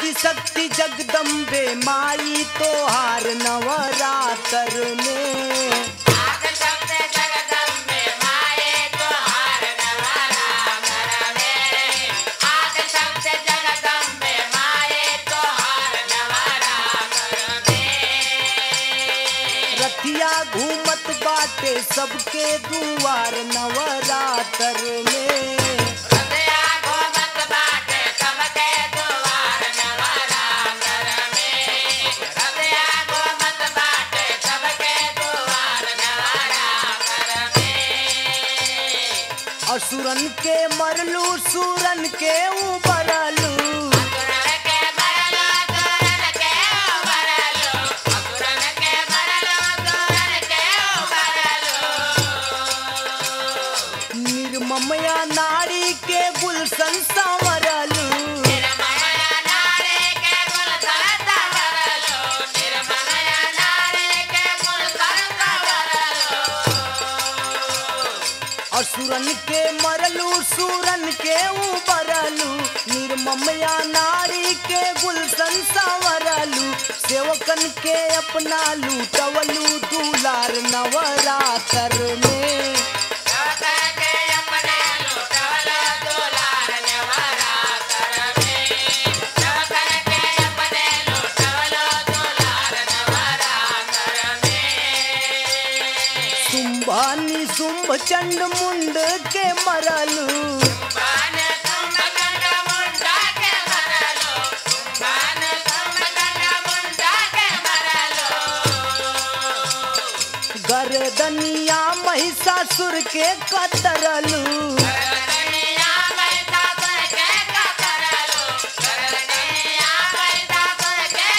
आदि शक्ति जगदम्बे माई तोहार नवरातर में आद शक्ति जगदम्बे माये तोहार नवरात्र में आद शक्ति जगदम्बे माये तोहार नवरात्र में रथिया घूमत बाटे सबके दुआर नवरातर में हृदया घोमत बाटे सबके द्वार नवरात्र में हृदया घोमत बाटे सबके द्वार नवरात्र में असुरन के मरलू सूरन के उबरलू असुरन के मरलो असुरन के उबरलो असुरन के मरलो असुरन के उबरलो निर्ममया नारी के गुलशन संवरलू निर्मया नारी के गुलशन संवरलो निर्मया नारी के गुलशन संवरलो असुरन के मरलू सूरन के उबरलू निर्ममया नारी के गुलशन संवरलू सेवकन के अपना लूटवलू दुलार नवरातर में नवकर के अपने लूटवलो दुलार नवरात्र में नवकर के अपने लूटवलो दुलार नवरात्र में शुंभा निशुंभ चंड मुंड के मरलू बान कुंभकर्ण मुंडा के मरलो बान कुंभकर्ण मुंडा के मरलो गर्दनिया महिषासुर के कतरलू करदनिया मैदासुर के कतरलो करदनिया मैदासुर के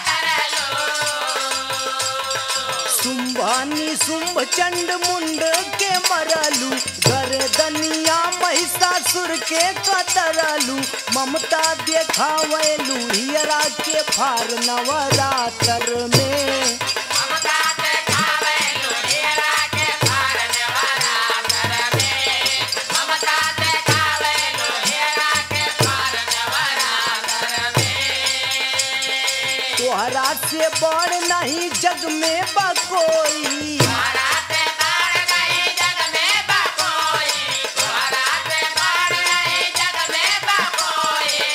कतरलो शुंभानी शुंभ चंड मुंड के मरलू गर्दनिया महिषासुर के कतरलू ममता देखावलू हियरा के फार नवरातर में ममता देखावे लुहिरा के पार नवरात्र में ममता देखावे लुहिरा के पार नवरात्र में तोहरा से बड़ नहीं जग में बकोई तोहराते बाढ़ नहीं जग में बकोई तोहराते बाढ़ नहीं जग में बकोई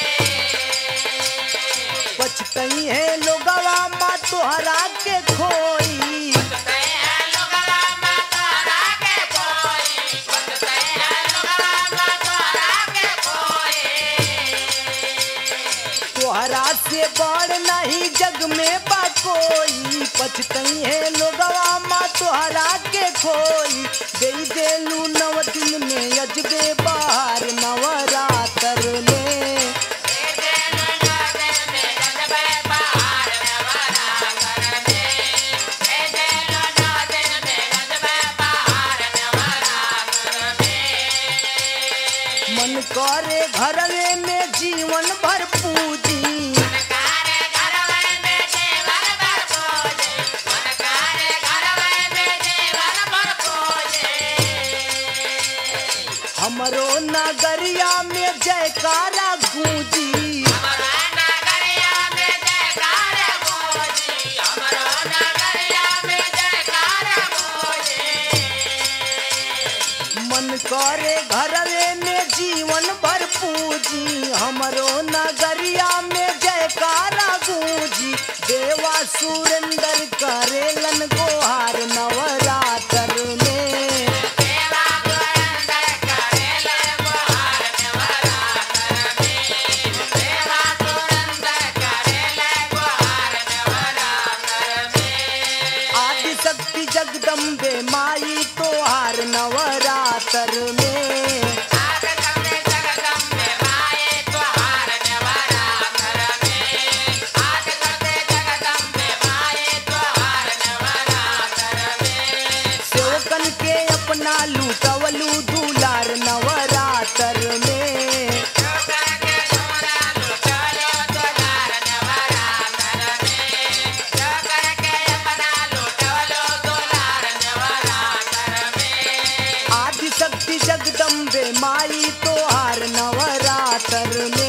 पछतई है लोगवा माँ तोहरा के खोई बचते हैं लोगला माँ तोहरा के कोई बचते हैं लोगला माँ तोहरा के कोई तोहरा से बड़ नहीं जग में बा कोई पछतई है लोगवा माँ तोहरा के खोई दे देलू नव दिन में अजबे बाहर नवरातर में मन करे घरवे में जीवन भर पूजी हमरो नगरिया में जयकारा गूंजी मन करे घरवे में जीवन भर पूजी हमरो नगरिया में जयकारा गूंजी देवा सुरेंद्र करेलन गोहार नवरातर में आदि शक्ति जगदम्बे माई तोहार नवरातर में सेवकन के अपना लूटवलू दुलार नवरातर में आदि शक्ति जगदम्बे माई तोहार नवरातर में